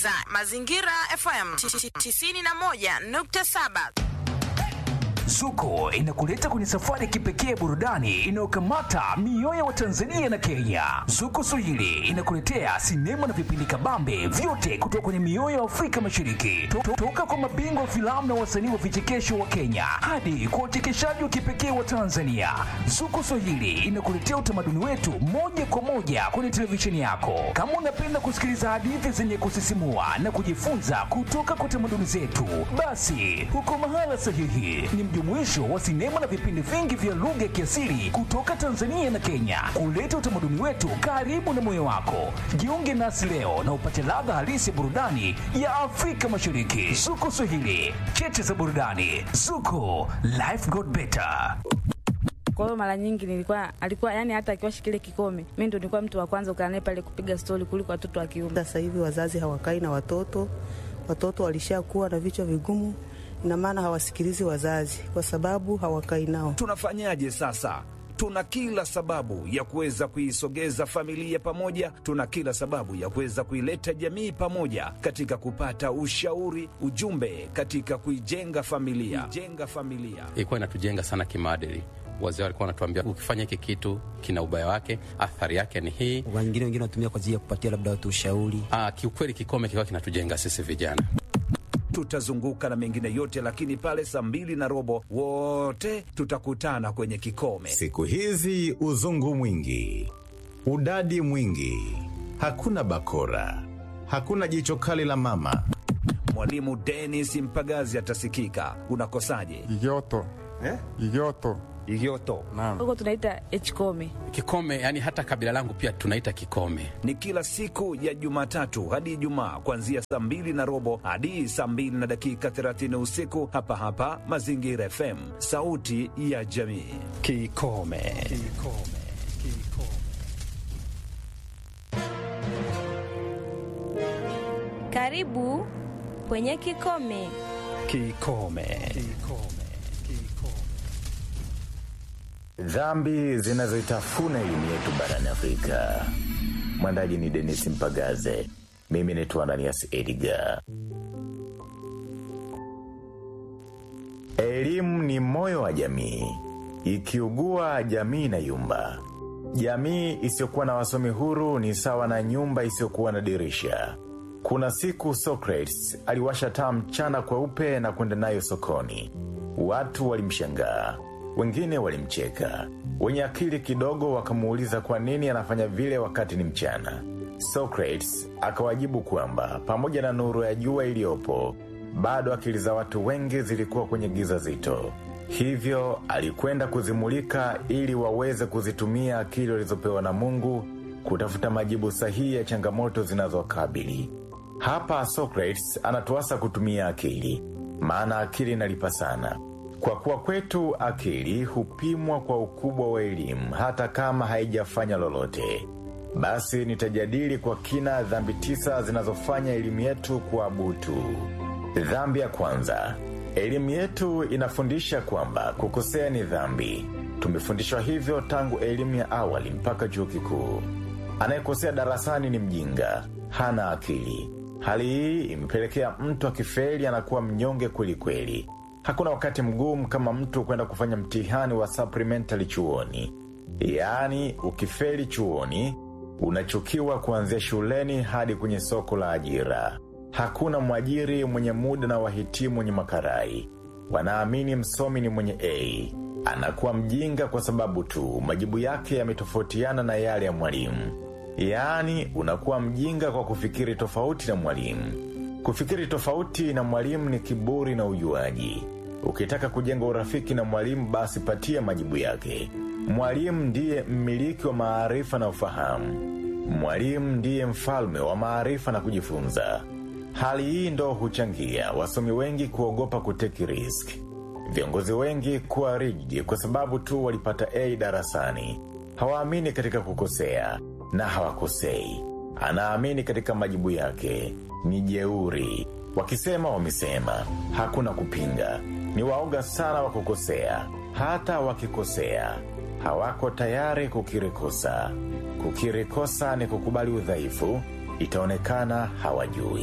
unasikiliza Mazingira FM 91.7. Zuko inakuleta kwenye safari ya kipekee ya burudani inayokamata mioyo ya Watanzania na Kenya. Zuko Swahili inakuletea sinema na vipindi kabambe vyote kutoka kwenye mioyo ya Afrika Mashariki, To- to- toka kwa mabingwa wa filamu na wasanii wa vichekesho wa Kenya hadi kwa wachekeshaji wa kipekee wa Tanzania. Zuko Swahili inakuletea utamaduni wetu moja kwa moja kwenye televisheni yako. Kama unapenda kusikiliza hadithi zenye kusisimua na kujifunza kutoka kwa tamaduni zetu, basi huko mahala sahihi. Ni mjumuisho wa sinema na vipindi vingi vya lugha ya kiasili kutoka Tanzania na Kenya, kuleta utamaduni wetu karibu na moyo wako. Jiunge nasi leo na upate ladha halisi ya burudani ya Afrika Mashariki. Zuko Swahili, cheche za burudani. Zuko, life got better. Kwa hiyo mara nyingi nilikuwa alikuwa yani, hata akiwashi kile kikome, mimi ndo nilikuwa mtu wa kwanza kukaa naye pale kupiga stori kuliko watoto wa kiume. Sasa hivi wazazi hawakai na watoto, watoto walishakuwa na vichwa vigumu, ina maana hawasikilizi wazazi kwa sababu hawakai nao. Tunafanyaje sasa? Tuna kila sababu ya kuweza kuisogeza familia pamoja, tuna kila sababu ya kuweza kuileta jamii pamoja katika kupata ushauri, ujumbe katika kuijenga familia, kuijenga familia. ilikuwa inatujenga sana kimaadili. Wazee walikuwa wanatuambia ukifanya hiki kitu kina ubaya wake, athari yake ni hii. wengine wengine wanatumia kwa ajili ya kupatia labda watu ushauri. Ah, kiukweli kikome kilikuwa kinatujenga sisi vijana. Tutazunguka na mengine yote, lakini pale saa mbili na robo wote tutakutana kwenye kikome. Siku hizi uzungu mwingi, udadi mwingi, hakuna bakora, hakuna jicho kali la mama. Mwalimu Dennis Mpagazi atasikika. Unakosaje? Igoto. Eh? Igoto. Igoto. Naam. Huko tunaita hkome. Kikome yani hata kabila langu pia tunaita kikome. ni kila siku ya Jumatatu hadi Ijumaa kuanzia saa mbili na robo hadi saa mbili na dakika 30 usiku hapa hapa Mazingira FM, sauti ya jamii. Kikome. Karibu kwenye Kikome. Kikome. Dhambi zinazoitafuna elimu yetu barani Afrika. Mwandaji ni Denis Mpagaze, mimi naitwa Ananias Edgar. Elimu ni moyo wa jamii. Ikiugua, jamii na yumba. Jamii isiyokuwa na wasomi huru ni sawa na nyumba isiyokuwa na dirisha. Kuna siku Socrates aliwasha taa mchana kweupe na kwenda nayo sokoni. Watu walimshangaa, wengine walimcheka. Wenye akili kidogo wakamuuliza kwa nini anafanya vile wakati ni mchana. Socrates akawajibu kwamba pamoja na nuru ya jua iliyopo, bado akili za watu wengi zilikuwa kwenye giza zito. Hivyo alikwenda kuzimulika ili waweze kuzitumia akili walizopewa na Mungu kutafuta majibu sahihi ya changamoto zinazokabili. Hapa Socrates anatuasa kutumia akili, maana akili inalipa sana. Kwa kuwa kwetu akili hupimwa kwa ukubwa wa elimu hata kama haijafanya lolote. Basi nitajadili kwa kina dhambi tisa zinazofanya elimu yetu kuwa butu. Dhambi ya kwanza, elimu yetu inafundisha kwamba kukosea ni dhambi. Tumefundishwa hivyo tangu elimu ya awali mpaka chuo kikuu. Anayekosea darasani ni mjinga, hana akili. Hali hii imepelekea mtu akifeli anakuwa mnyonge kweli kweli. Hakuna wakati mgumu kama mtu kwenda kufanya mtihani wa supplementary chuoni. Yaani, ukifeli chuoni, unachukiwa kuanzia shuleni hadi kwenye soko la ajira. Hakuna mwajiri mwenye muda na wahitimu wenye makarai. Wanaamini msomi ni mwenye A. Anakuwa mjinga kwa sababu tu majibu yake yametofautiana na yale ya mwalimu. Yaani, unakuwa mjinga kwa kufikiri tofauti na mwalimu. Kufikiri tofauti na mwalimu ni kiburi na ujuaji. Ukitaka kujenga urafiki na mwalimu basi patia majibu yake. Mwalimu ndiye mmiliki wa maarifa na ufahamu. Mwalimu ndiye mfalme wa maarifa na kujifunza. Hali hii ndo huchangia wasomi wengi kuogopa kuteki risk. Viongozi wengi kuwa rigid kwa sababu tu walipata A darasani. Hawaamini katika kukosea na hawakosei. Anaamini katika majibu yake. Ni jeuri. Wakisema wamesema, hakuna kupinga. Ni waoga sana wa kukosea. Hata wakikosea, hawako tayari kukiri kosa. Kukiri kosa ni kukubali udhaifu, itaonekana hawajui.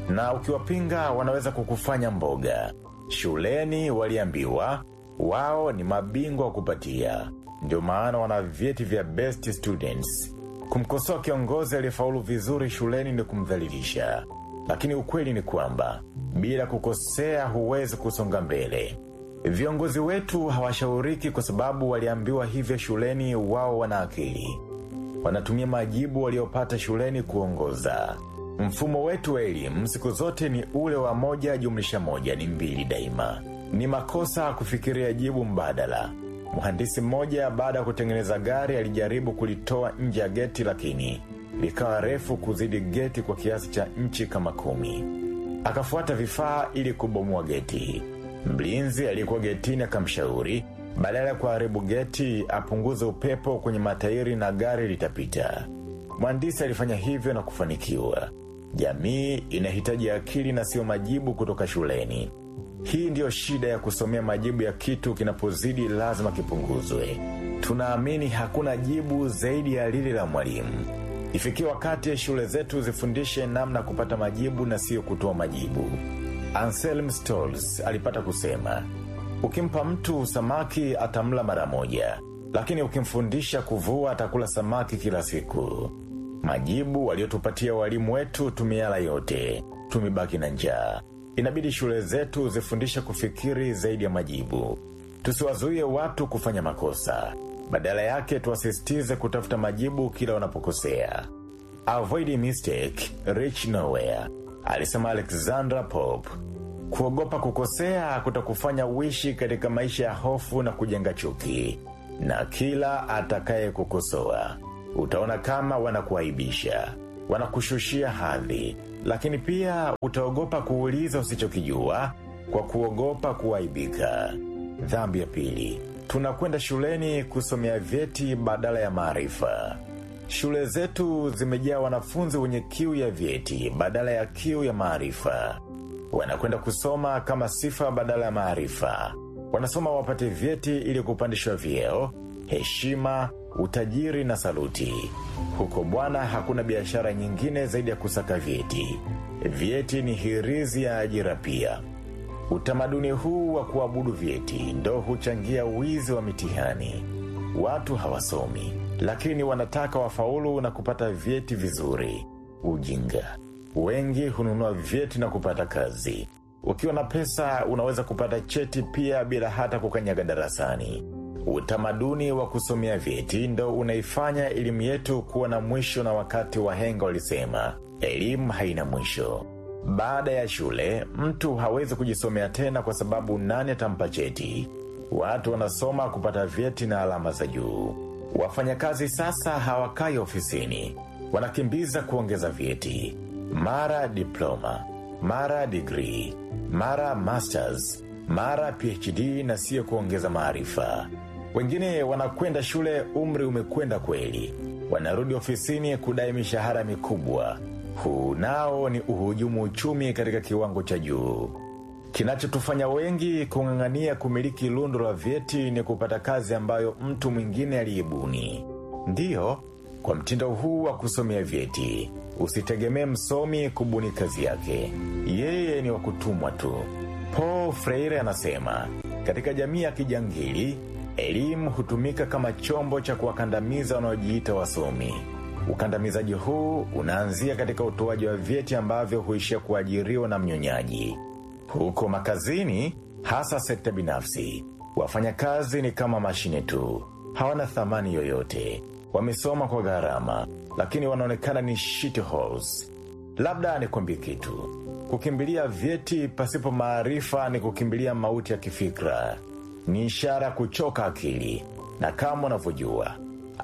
na ukiwapinga wanaweza kukufanya mboga. Shuleni waliambiwa wao ni mabingwa wa kupatia, ndio maana wana vyeti vya best students. Kumkosoa kiongozi aliyefaulu vizuri shuleni ni kumdhalilisha, lakini ukweli ni kwamba bila kukosea huwezi kusonga mbele. Viongozi wetu hawashauriki kwa sababu waliambiwa hivyo shuleni. Wao wana akili, wanatumia majibu waliopata shuleni kuongoza. Mfumo wetu wa elimu siku zote ni ule wa moja jumlisha moja ni mbili daima. Ni makosa kufikiria jibu mbadala. Mhandisi mmoja baada ya kutengeneza gari alijaribu kulitoa nje ya geti, lakini likawa refu kuzidi geti kwa kiasi cha nchi kama kumi. Akafuata vifaa ili kubomoa geti. Mlinzi aliyekuwa getini akamshauri badala ya kuharibu geti apunguze upepo kwenye matairi na gari litapita. Mhandisi alifanya hivyo na kufanikiwa. Jamii inahitaji akili na sio majibu kutoka shuleni. Hii ndiyo shida ya kusomea majibu ya kitu kinapozidi lazima kipunguzwe. Tunaamini hakuna jibu zaidi ya lile la mwalimu. Ifikie wakati shule zetu zifundishe namna ya kupata majibu na sio kutoa majibu. Anselm Stolz alipata kusema, ukimpa mtu samaki atamla mara moja, lakini ukimfundisha kuvua atakula samaki kila siku. Majibu waliotupatia walimu wetu tumiala yote, tumebaki na njaa. Inabidi shule zetu zifundishe kufikiri zaidi ya majibu. Tusiwazuie watu kufanya makosa, badala yake tuwasisitize kutafuta majibu kila wanapokosea. Avoid mistake, reach nowhere, alisema Alexandra Pope. Kuogopa kukosea kutakufanya uishi katika maisha ya hofu na kujenga chuki, na kila atakaye kukosoa utaona kama wanakuaibisha, wanakushushia hadhi, lakini pia utaogopa kuuliza usichokijua kwa kuogopa kuaibika. Dhambi ya pili, tunakwenda shuleni kusomea vyeti badala ya maarifa. Shule zetu zimejaa wanafunzi wenye kiu ya vyeti badala ya kiu ya maarifa. Wanakwenda kusoma kama sifa badala ya maarifa. Wanasoma wapate vyeti ili kupandishwa vyeo, heshima, utajiri na saluti. Huko bwana, hakuna biashara nyingine zaidi ya kusaka vyeti. Vyeti ni hirizi ya ajira pia. Utamaduni huu wa kuabudu vyeti ndo huchangia wizi wa mitihani. Watu hawasomi, lakini wanataka wafaulu na kupata vyeti vizuri. Ujinga. Wengi hununua vyeti na kupata kazi. Ukiwa na pesa unaweza kupata cheti pia bila hata kukanyaga darasani. Utamaduni wa kusomea vyeti ndo unaifanya elimu yetu kuwa na mwisho, na wakati wahenga walisema elimu haina mwisho. Baada ya shule mtu hawezi kujisomea tena, kwa sababu nani atampa cheti? Watu wanasoma kupata vyeti na alama za juu. Wafanyakazi sasa hawakai ofisini, wanakimbiza kuongeza vyeti, mara diploma, mara degree, mara masters, mara PhD, na siyo kuongeza maarifa. Wengine wanakwenda shule, umri umekwenda kweli, wanarudi ofisini kudai mishahara mikubwa. Huu nao ni uhujumu uchumi katika kiwango cha juu. Kinachotufanya wengi kung'ang'ania kumiliki lundo la vyeti ni kupata kazi ambayo mtu mwingine aliibuni. Ndiyo, kwa mtindo huu wa kusomea vyeti, usitegemee msomi kubuni kazi yake, yeye ni wa kutumwa tu. Paul Freire anasema katika jamii ya kijangili, elimu hutumika kama chombo cha kuwakandamiza wanaojiita wasomi. Ukandamizaji huu unaanzia katika utoaji wa vyeti ambavyo huishia kuajiriwa na mnyonyaji. Huko makazini, hasa sekta binafsi, wafanyakazi ni kama mashine tu, hawana thamani yoyote. Wamesoma kwa gharama, lakini wanaonekana ni shitholes. Labda nikwambie kitu, kukimbilia vyeti pasipo maarifa ni kukimbilia mauti ya kifikra, ni ishara ya kuchoka akili, na kama unavyojua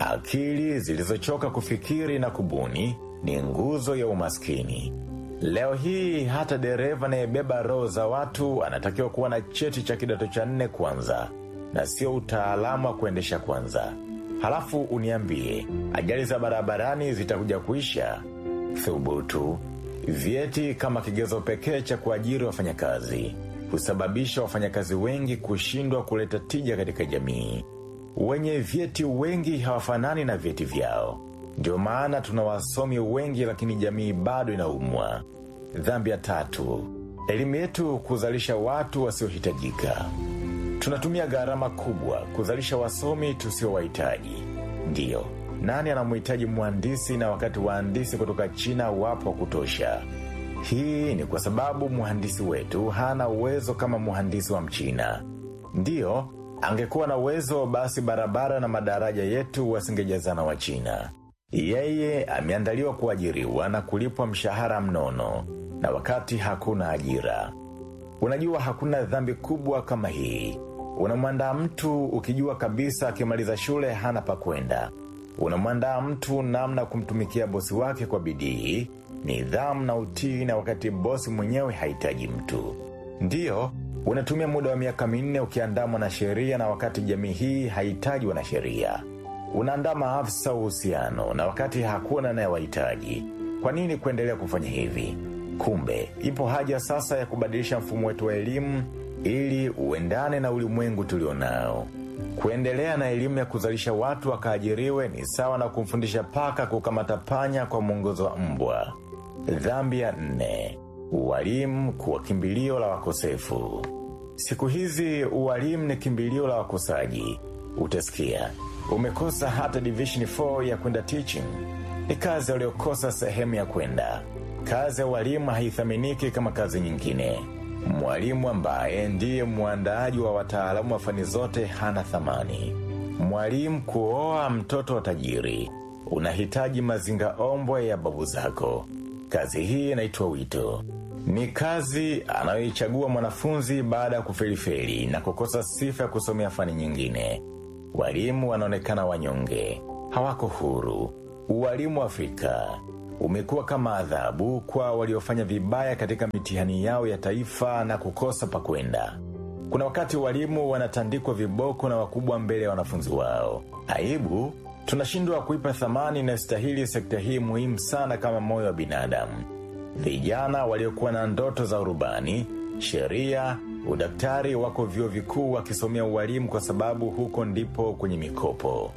akili zilizochoka kufikiri na kubuni ni nguzo ya umaskini. Leo hii hata dereva anayebeba roho za watu anatakiwa kuwa na cheti cha kidato cha nne kwanza, na sio utaalamu wa kuendesha kwanza. Halafu uniambie ajali za barabarani zitakuja kuisha? Thubutu. Vyeti kama kigezo pekee cha kuajiri wafanyakazi husababisha wafanyakazi wengi kushindwa kuleta tija katika jamii. Wenye vyeti wengi hawafanani na vyeti vyao. Ndio maana tuna wasomi wengi, lakini jamii bado inaumwa. Dhambi ya tatu, elimu yetu kuzalisha watu wasiohitajika. Tunatumia gharama kubwa kuzalisha wasomi tusiowahitaji. Ndiyo, nani anamhitaji mhandisi na wakati wahandisi kutoka China wapo wa kutosha? Hii ni kwa sababu mhandisi wetu hana uwezo kama mhandisi wa Mchina. Ndiyo, angekuwa na uwezo basi barabara na madaraja yetu wasingejazana wa China. Yeye ameandaliwa kuajiriwa na kulipwa mshahara mnono, na wakati hakuna ajira. Unajua hakuna dhambi kubwa kama hii. Unamwandaa mtu ukijua kabisa akimaliza shule hana pa kwenda. Unamwandaa mtu namna kumtumikia bosi wake kwa bidii, nidhamu na utii, na wakati bosi mwenyewe hahitaji mtu. Ndiyo, unatumia muda wa miaka minne ukiandaa mwanasheria, na wakati jamii hii hahitaji wanasheria. Unaandaa maafisa uhusiano, na wakati hakuna anayewahitaji. Kwa nini kuendelea kufanya hivi? Kumbe ipo haja sasa ya kubadilisha mfumo wetu wa elimu ili uendane na ulimwengu tulionao. Kuendelea na elimu ya kuzalisha watu wakaajiriwe ni sawa na kumfundisha paka kukamata panya kwa mwongozo wa mbwa. Dhambi ya nne, ualimu kuwa kimbilio la wakosefu. Siku hizi ualimu ni kimbilio la wakosaji. Utasikia umekosa hata division 4 ya kwenda teaching. Ni kazi waliokosa sehemu ya kwenda. Kazi ya ualimu haithaminiki kama kazi nyingine. Mwalimu ambaye ndiye mwandaaji wa wataalamu wa fani zote hana thamani. Mwalimu kuoa mtoto wa tajiri, unahitaji mazinga ombwe ya babu zako. Kazi hii inaitwa wito. Ni kazi anayoichagua mwanafunzi baada ya kufelifeli na kukosa sifa ya kusomea fani nyingine. Walimu wanaonekana wanyonge, hawako huru. Uwalimu wa Afrika umekuwa kama adhabu kwa waliofanya vibaya katika mitihani yao ya taifa na kukosa pa kwenda. Kuna wakati walimu wanatandikwa viboko na wakubwa mbele ya wanafunzi wao. Aibu, tunashindwa kuipa thamani inayostahili sekta hii muhimu sana kama moyo wa binadamu. Vijana waliokuwa na ndoto za urubani, sheria, udaktari wako vyuo vikuu wakisomea ualimu kwa sababu huko ndipo kwenye mikopo.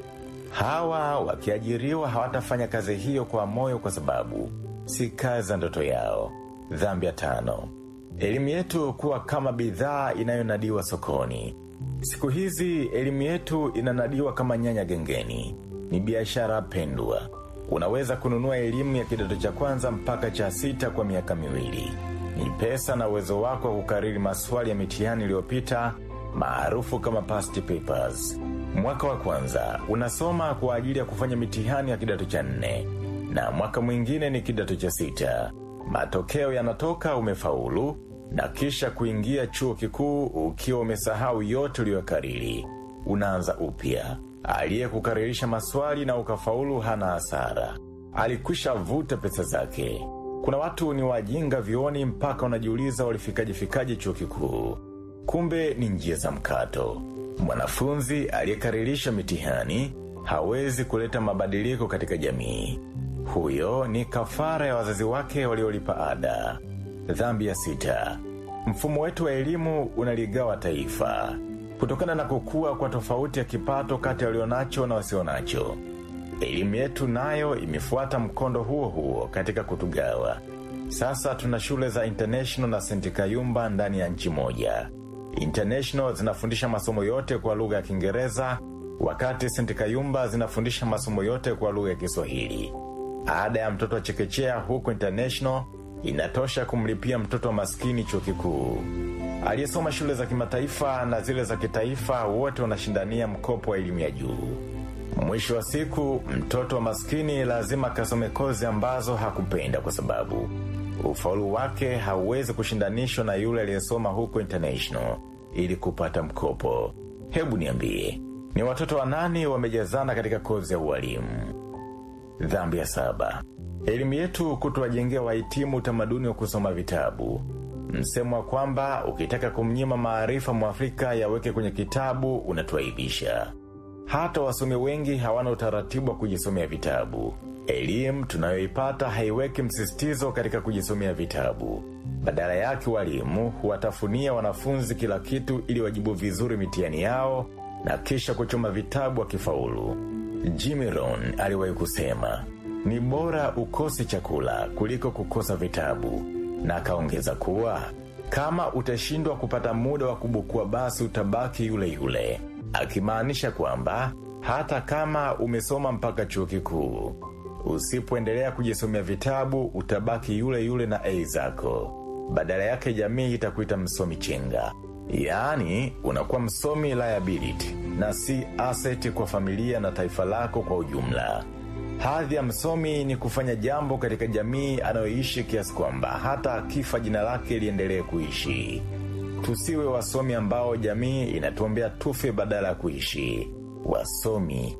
Hawa wakiajiriwa hawatafanya kazi hiyo kwa moyo kwa sababu si kazi za ndoto yao. Dhambi ya tano, elimu yetu kuwa kama bidhaa inayonadiwa sokoni. Siku hizi elimu yetu inanadiwa kama nyanya gengeni, ni biashara pendwa. Unaweza kununua elimu ya kidato cha kwanza mpaka cha sita kwa miaka miwili. Ni pesa na uwezo wako wa kukariri maswali ya mitihani iliyopita maarufu kama past papers. Mwaka wa kwanza unasoma kwa ajili ya kufanya mitihani ya kidato cha nne na mwaka mwingine ni kidato cha sita. Matokeo yanatoka umefaulu na kisha kuingia chuo kikuu ukiwa umesahau yote uliyokariri. Unaanza upya. Aliyekukaririsha maswali na ukafaulu hana hasara, alikwisha vuta pesa zake. Kuna watu ni wajinga vioni mpaka unajiuliza walifikaje fikaje chuo kikuu. Kumbe ni njia za mkato. Mwanafunzi aliyekaririsha mitihani hawezi kuleta mabadiliko katika jamii. Huyo ni kafara ya wazazi wake waliolipa ada. Dhambi ya sita, mfumo wetu wa elimu unaligawa taifa kutokana na kukua kwa tofauti ya kipato kati ya walionacho na wasionacho. Elimu yetu nayo imefuata mkondo huo huo katika kutugawa. Sasa tuna shule za international na St. Kayumba ndani ya nchi moja. International zinafundisha masomo yote kwa lugha ya Kiingereza, wakati St. Kayumba zinafundisha masomo yote kwa lugha ya Kiswahili. Ada ya mtoto wa chekechea huko international inatosha kumlipia mtoto wa maskini chuo kikuu. Aliyesoma shule za kimataifa na zile za kitaifa wote wanashindania mkopo wa elimu ya juu. Mwisho wa siku, mtoto wa maskini lazima kasome kozi ambazo hakupenda kwa sababu ufaulu wake hauwezi kushindanishwa na yule aliyesoma huko international ili kupata mkopo. Hebu niambie, ni watoto wanani wamejazana katika kozi ya ualimu? Dhambi ya saba, elimu yetu kutowajengea wahitimu utamaduni wa kusoma vitabu. Msemo wa kwamba ukitaka kumnyima maarifa mwafrika yaweke kwenye kitabu unatuaibisha. Hata wasomi wengi hawana utaratibu wa kujisomea vitabu. Elimu tunayoipata haiweki msisitizo katika kujisomea vitabu. Badala yake, walimu huwatafunia wanafunzi kila kitu ili wajibu vizuri mitihani yao na kisha kuchoma vitabu wakifaulu. Jimmy Rohn aliwahi kusema, ni bora ukose chakula kuliko kukosa vitabu. na akaongeza kuwa kama utashindwa kupata muda wa kubukua basi utabaki yule yule, akimaanisha kwamba hata kama umesoma mpaka chuo kikuu, usipoendelea kujisomea vitabu utabaki yule yule na A zako. Badala yake jamii itakuita msomi chenga, yaani unakuwa msomi liability na si asset kwa familia na taifa lako kwa ujumla. Hadhi ya msomi ni kufanya jambo katika jamii anayoishi kiasi kwamba hata akifa jina lake liendelee kuishi. Tusiwe wasomi ambao jamii inatuombea tufe badala ya kuishi. Wasomi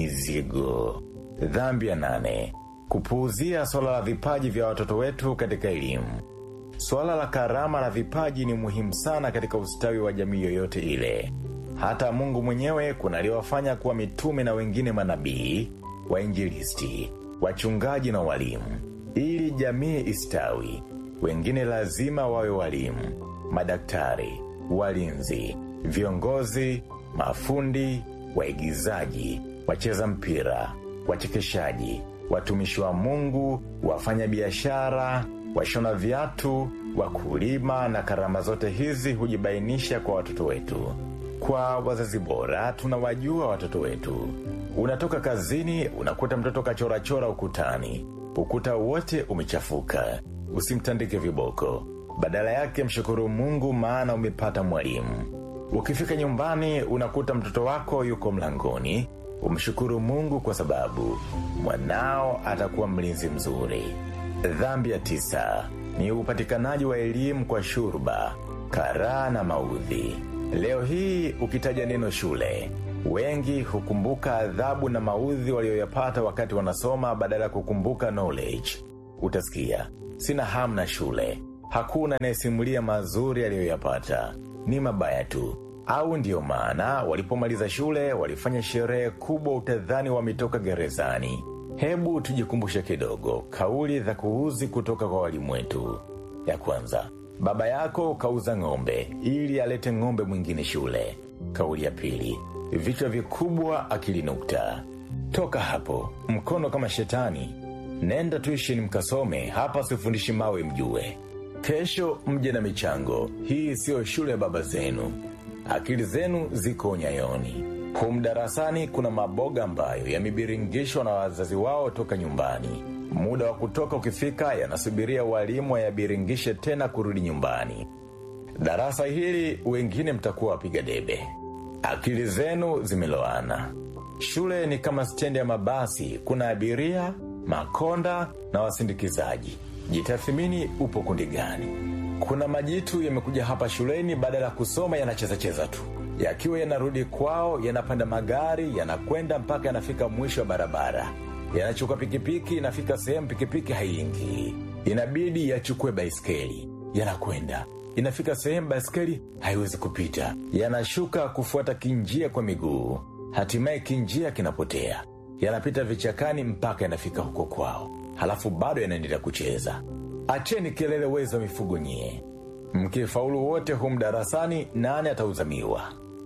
mizigo. Dhambi ya nane, kupuuzia swala la vipaji vya watoto wetu katika elimu. Swala la karama na vipaji ni muhimu sana katika ustawi wa jamii yoyote ile. Hata Mungu mwenyewe kuna aliowafanya kuwa mitume na wengine manabii, wainjilisti, wachungaji na walimu. Ili jamii istawi, wengine lazima wawe walimu, madaktari, walinzi, viongozi, mafundi, waigizaji, wacheza mpira, wachekeshaji, watumishi wa Mungu, wafanya biashara, washona viatu, wakulima na karama zote hizi hujibainisha kwa watoto wetu. Kwa wazazi bora tunawajua watoto wetu. Unatoka kazini, unakuta mtoto kachorachora ukutani, ukuta wote umechafuka. Usimtandike viboko, badala yake mshukuru Mungu, maana umepata mwalimu. Ukifika nyumbani, unakuta mtoto wako yuko mlangoni, umshukuru Mungu kwa sababu mwanao atakuwa mlinzi mzuri. Dhambi ya tisa ni upatikanaji wa elimu kwa shurba, karaa na maudhi. Leo hii ukitaja neno shule, wengi hukumbuka adhabu na maudhi walioyapata wakati wanasoma badala ya kukumbuka knowledge. Utasikia, sina hamu na shule, hakuna anayesimulia mazuri aliyoyapata, ni mabaya tu. Au ndiyo maana walipomaliza shule walifanya sherehe kubwa, utadhani wametoka gerezani. Hebu tujikumbushe kidogo kauli za kuuzi kutoka kwa walimu wetu. Ya kwanza, baba yako kauza ng'ombe ili alete ng'ombe mwingine shule. Kauli ya pili, vichwa vikubwa akili nukta. Toka hapo, mkono kama shetani. Nenda tuishini mkasome, hapa sifundishi mawe mjue. Kesho mje na michango, hii siyo shule ya baba zenu. Akili zenu ziko nyayoni. Humu darasani kuna maboga ambayo yamebiringishwa na wazazi wao toka nyumbani. Muda wa kutoka ukifika, yanasubiria walimu wayabiringishe tena kurudi nyumbani. Darasa hili wengine mtakuwa wapiga debe. Akili zenu zimeloana. Shule ni kama stendi ya mabasi, kuna abiria, makonda na wasindikizaji. Jitathimini, upo kundi gani? Kuna majitu yamekuja hapa shuleni, badala ya kusoma yanachezacheza tu yakiwa yanarudi kwao, yanapanda magari, yanakwenda mpaka yanafika mwisho wa barabara, yanachukua pikipiki, inafika sehemu pikipiki haiingii, inabidi yachukue baiskeli, yanakwenda inafika sehemu baiskeli haiwezi kupita, yanashuka kufuata kinjia kwa miguu, hatimaye kinjia kinapotea, yanapita vichakani mpaka yanafika huko kwao, halafu bado yanaendelea kucheza. Acheni kelele, weza mifugo nyie! Mkifaulu wote humu darasani, nani atauzamiwa?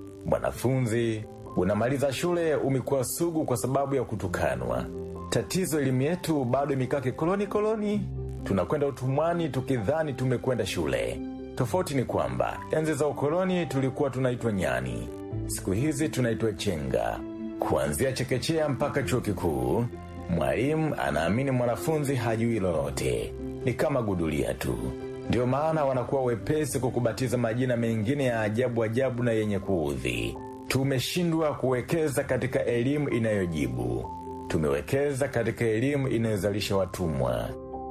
Mwanafunzi, unamaliza shule umekuwa sugu kwa sababu ya kutukanwa. Tatizo elimu yetu bado imekaa kikoloni koloni. Tunakwenda utumwani tukidhani tumekwenda shule. Tofauti ni kwamba enzi za ukoloni tulikuwa tunaitwa nyani, siku hizi tunaitwa chenga. Kuanzia chekechea mpaka chuo kikuu, mwalimu anaamini mwanafunzi hajui lolote, ni kama gudulia tu. Ndio maana wanakuwa wepesi kukubatiza majina mengine ya ajabu ajabu na yenye kuudhi. Tumeshindwa kuwekeza katika elimu inayojibu, tumewekeza katika elimu inayozalisha watumwa.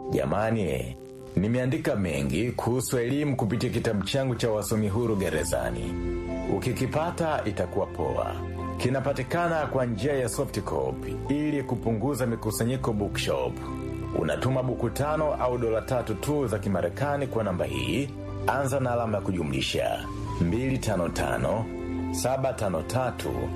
Jamani, nimeandika mengi kuhusu elimu kupitia kitabu changu cha wasomi huru gerezani. Ukikipata itakuwa poa. Kinapatikana kwa njia ya soft copy ili kupunguza mikusanyiko bookshop. Unatuma buku tano au dola tatu tu za Kimarekani kwa namba hii. Anza na alama ya kujumlisha 255 753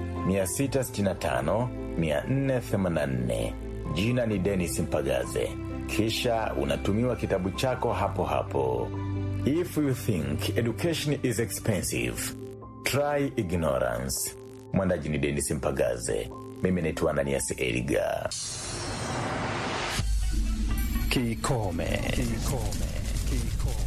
665 484. Jina ni Dennis Mpagaze, kisha unatumiwa kitabu chako hapo hapo. If you think education is expensive, try ignorance. Mwandaji ni Dennis Mpagaze, mimi naitwa Ananias Eliga. Kikome. Kikome. Kikome.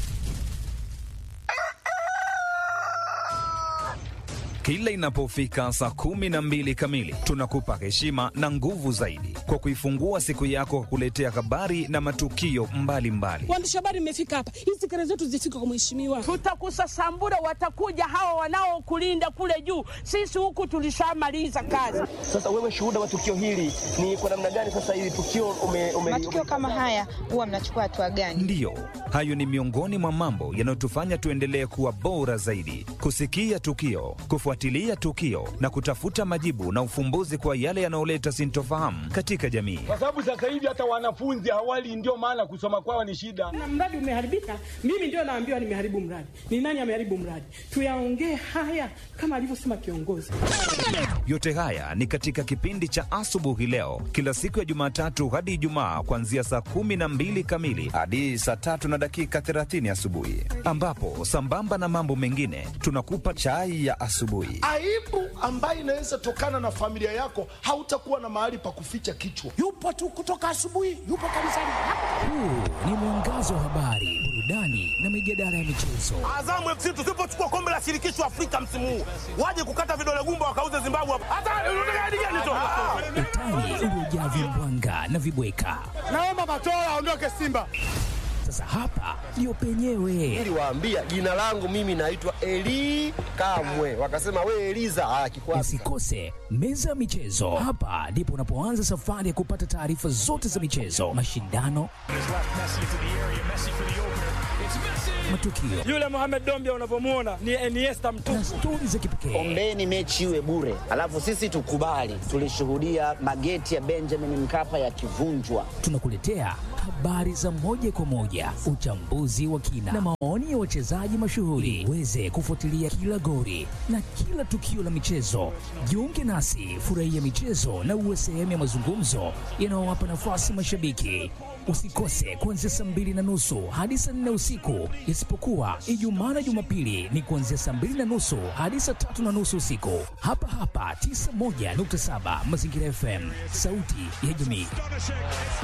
Kila inapofika saa kumi na mbili kamili tunakupa heshima na nguvu zaidi kwa kuifungua siku yako kwa kuletea habari na matukio mbalimbali. Waandishi habari, mmefika hapa, hizi kelele zetu zifike kwa mheshimiwa. Tutakusasambura, watakuja hawa wanaokulinda kule juu. Sisi huku tulishamaliza kazi. Sasa wewe shuhuda wa tukio hili ni kwa namna gani? Sasa hili tukio ume, ume, matukio kama haya huwa mnachukua hatua gani? Ndiyo, hayo ni miongoni mwa mambo yanayotufanya tuendelee kuwa bora zaidi, kusikia tukio, kufuatilia tukio na kutafuta majibu na ufumbuzi kwa yale yanayoleta sintofahamu katika jamii. Kwa sababu sasa hivi hata wanafunzi hawali, ndio maana kusoma kwao ni shida. Na mradi umeharibika, mimi ndio naambiwa nimeharibu mradi. Ni nani ameharibu mradi? Tuyaongee haya kama alivyosema kiongozi. Yote haya ni katika kipindi cha asubuhi leo, kila siku ya Jumatatu hadi Ijumaa, kuanzia saa kumi na mbili kamili hadi saa tatu na dakika thelathini asubuhi, ambapo sambamba na mambo mengine tunakupa chai ya asubuhi. Aibu ambayo inaweza tokana na familia yako, hautakuwa na mahali pa kuficha kichwa. Yupo tu kutoka asubuhi, yupo kanisani. Huu ni mwangazo wa habari, burudani na mijadala ya michezo. Azamu FC tusipochukua kombe la shirikisho Afrika msimu huu, waje kukata vidole gumba wakauze Zimbabwe hapa. Hata unataka hadi gani tu? Utani uliojaa vimbwanga na vibweka. Naomba Matola aondoke Simba. Sasa hapa ndio penyewe. Niliwaambia jina langu mimi naitwa Eli Kamwe, wakasema we Eliza. Ah, kikwasi. Usikose meza ya michezo. Hapa ndipo unapoanza safari ya kupata taarifa zote za michezo, mashindano, matukio Yule Mohamed Dombia unavyomwona ni Iniesta mtupu. na stori za kipekee. Ombeni mechi iwe bure, alafu sisi tukubali. Tulishuhudia mageti ya Benjamin Mkapa yakivunjwa. Tunakuletea habari za moja kwa moja, uchambuzi wa kina na maoni ya wachezaji mashuhuri. Uweze kufuatilia kila gori na kila tukio la michezo. Jiunge nasi, furahia michezo na uwe sehemu ya mazungumzo yanayowapa nafasi mashabiki. Usikose kuanzia saa mbili na nusu hadi saa nne usiku, isipokuwa Ijumaa na Jumapili ni kuanzia saa mbili na nusu hadi saa tatu na nusu usiku, hapa hapa 91.7 Mazingira FM, sauti ya jamii.